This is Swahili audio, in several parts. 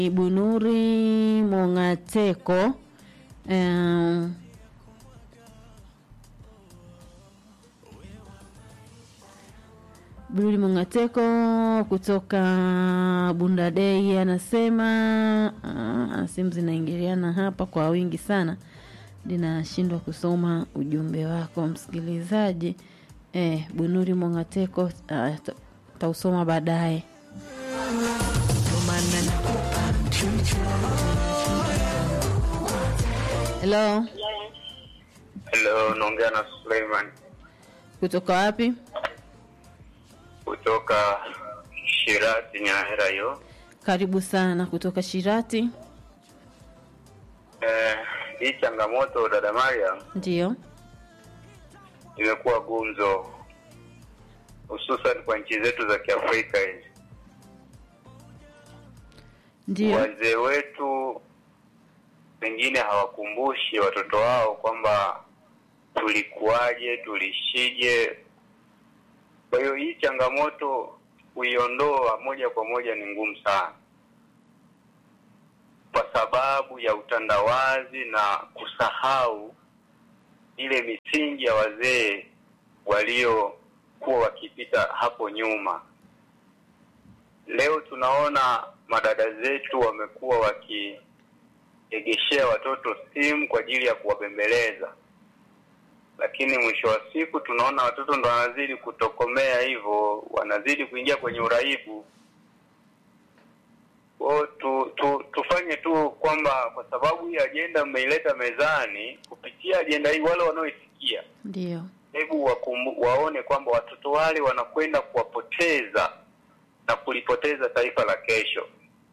Bunuri Mongateko um, Bunuri Mongateko kutoka Bundadei anasema uh, simu zinaingiliana hapa kwa wingi sana, ninashindwa kusoma ujumbe wako msikilizaji. Eh, Bunuri Mongateko uh, tausoma baadaye. Hello, Hello, naongea na Suleiman kutoka wapi? kutoka Shirati Nyahera hiyo. Karibu sana kutoka Shirati. Eh, hii changamoto dada Mariam Ndiyo, imekuwa gumzo hususan kwa nchi zetu za Kiafrika hizi. ndiyo, Wazee wetu pengine hawakumbushi watoto wao kwamba tulikuwaje, tulishije. Kwa hiyo hii changamoto kuiondoa moja kwa moja ni ngumu sana, kwa sababu ya utandawazi na kusahau ile misingi ya wazee waliokuwa wakipita hapo nyuma. Leo tunaona madada zetu wamekuwa wakiegeshea watoto simu kwa ajili ya kuwabembeleza, lakini mwisho wa siku tunaona watoto ndo wanazidi kutokomea hivyo, wanazidi kuingia kwenye uraibu. Kwa tu, tu, tufanye tu kwamba kwa sababu hii ajenda mmeileta mezani, kupitia ajenda hii wale wanaoisikia ndiyo, hebu wakumbu, waone kwamba watoto wale wanakwenda kuwapoteza na kulipoteza taifa la kesho.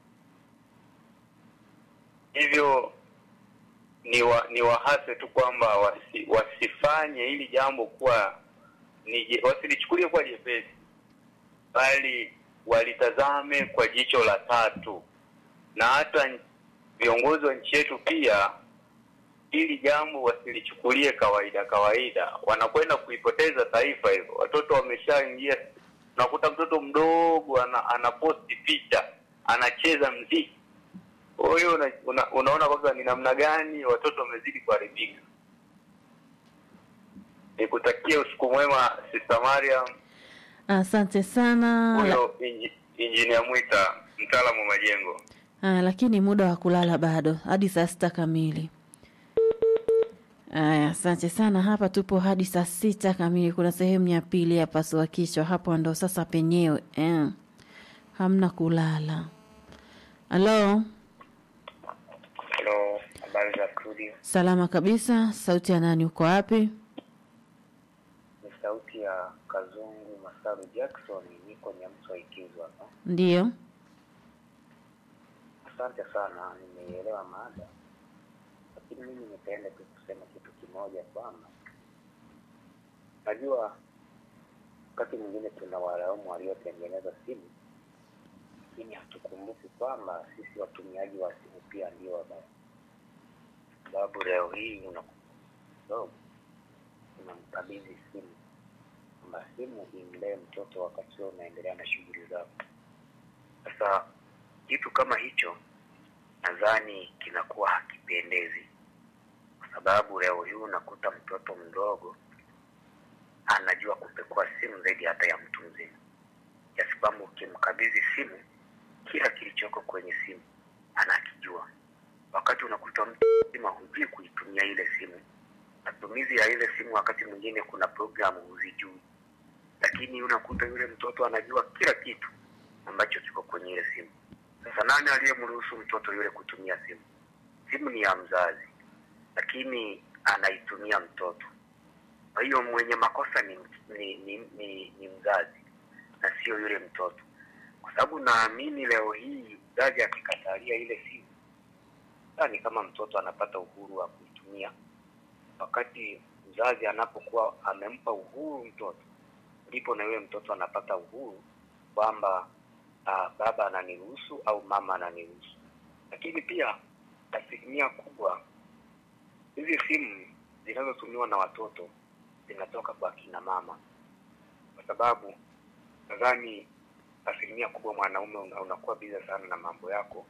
Hivyo ni wa, ni wahase tu kwamba wasi, wasifanye hili jambo kuwa ni je- wasilichukulie kuwa jepesi, bali walitazame kwa jicho la tatu, na hata viongozi wa nchi yetu pia hili jambo wasilichukulie kawaida kawaida, wanakwenda kuipoteza taifa hivyo. Watoto wameshaingia, unakuta mtoto mdogo ana, anaposti picha, anacheza mziki. Kwa hiyo una, una, unaona kwamba ni namna gani watoto wamezidi kuharibika. Nikutakia usiku mwema Sister Mariam, asante sana. La, huyo inji, injinia Mwita, mtaalamu wa majengo. ah, lakini muda wa kulala bado hadi saa sita kamili. Aya, asante sana. Hapa tupo hadi saa sita kamili. Kuna sehemu ya pili ya pasua kichwa, hapo ndo sasa penyewe eh. Hamna kulala. Halo, Halo, habari za studio? salama kabisa. Sauti ya nani? Uko wapi? ni sauti ya Kazungu Masaru Jackson, niko Nyamswa Ikizo hapa. Ndiyo, Asante sana, nimeielewa mada, lakini mimi nipende tu kusema kitu kimoja kwamba najua wakati mwingine tuna walaumu waliotengeneza simu, lakini hatukumbuki kwamba sisi watumiaji wa simu pia ndio wabaya, sababu leo hii unadogo unamkabidhi simu kwamba simu imlee mtoto wakati wewe unaendelea na shughuli zako. Sasa kitu kama hicho nadhani kinakuwa hakipendezi, kwa sababu leo hii unakuta mtoto mdogo anajua kupekua simu zaidi hata ya mtu mzima, kiasi kwamba ukimkabidhi simu, kila kilichoko kwenye simu anakijua, wakati unakuta mtu mzima hujui kuitumia ile simu. Matumizi ya ile simu, wakati mwingine kuna programu huzijui, lakini unakuta yule mtoto anajua kila kitu ambacho kiko kwenye ile simu. Sasa nani aliyemruhusu mtoto yule kutumia simu? Simu ni ya mzazi, lakini anaitumia mtoto. Kwa hiyo mwenye makosa ni, ni, ni, ni, ni mzazi na sio yule mtoto, kwa sababu naamini leo hii mzazi akikatalia ile simu, ni kama mtoto anapata uhuru wa kuitumia, wakati mzazi anapokuwa amempa uhuru mtoto, ndipo na yule mtoto anapata uhuru kwamba uh, baba ananiruhusu au mama ananiruhusu. Lakini pia asilimia kubwa hizi simu zinazotumiwa na watoto zinatoka kwa kina mama, kwa sababu nadhani asilimia kubwa mwanaume una, unakuwa biza sana na mambo yako,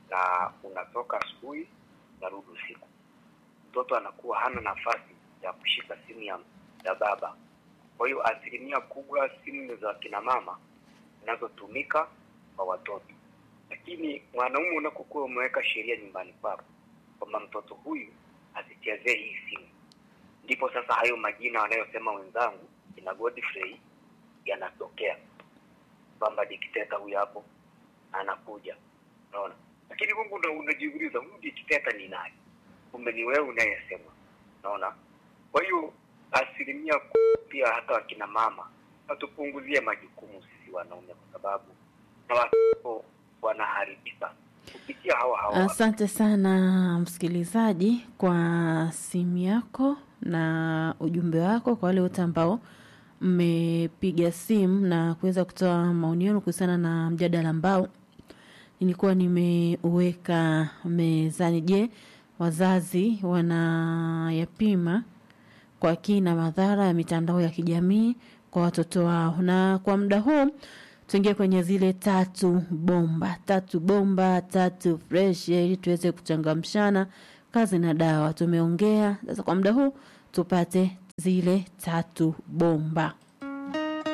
na unatoka asubuhi unarudi usiku mtoto anakuwa hana nafasi ya kushika simu ya, ya baba kwa hiyo asilimia kubwa simu za kina mama zinazotumika kwa watoto lakini mwanaume unapokuwa umeweka sheria nyumbani kwako kwamba mtoto huyu asichezee hii simu ndipo sasa hayo majina wanayosema wenzangu kina Godfrey yanatokea kwamba dikteta huyu hapo anakuja unaona lakini mungu ndo unajiuliza huyu dikteta ni nani kumbe ni wewe unayesema unaona kwa hiyo asilimia kubwa pia hata wakina mama watupunguzie majukumu sisi wanaume kwa sababu na watoto wanaharibika kupitia hawa hawa Asante sana msikilizaji kwa simu yako na ujumbe wako, kwa wale wote ambao mmepiga simu na kuweza kutoa maoni yenu kuhusiana na mjadala ambao nilikuwa nimeuweka mezani. Je, wazazi wanayapima kwa kina madhara ya mitandao ya kijamii kwa watoto wao? Na kwa muda huu tuingie kwenye zile tatu bomba, tatu bomba, tatu fresh, ili tuweze kuchangamshana kazi na dawa. Tumeongea sasa, kwa muda huu tupate zile tatu bomba.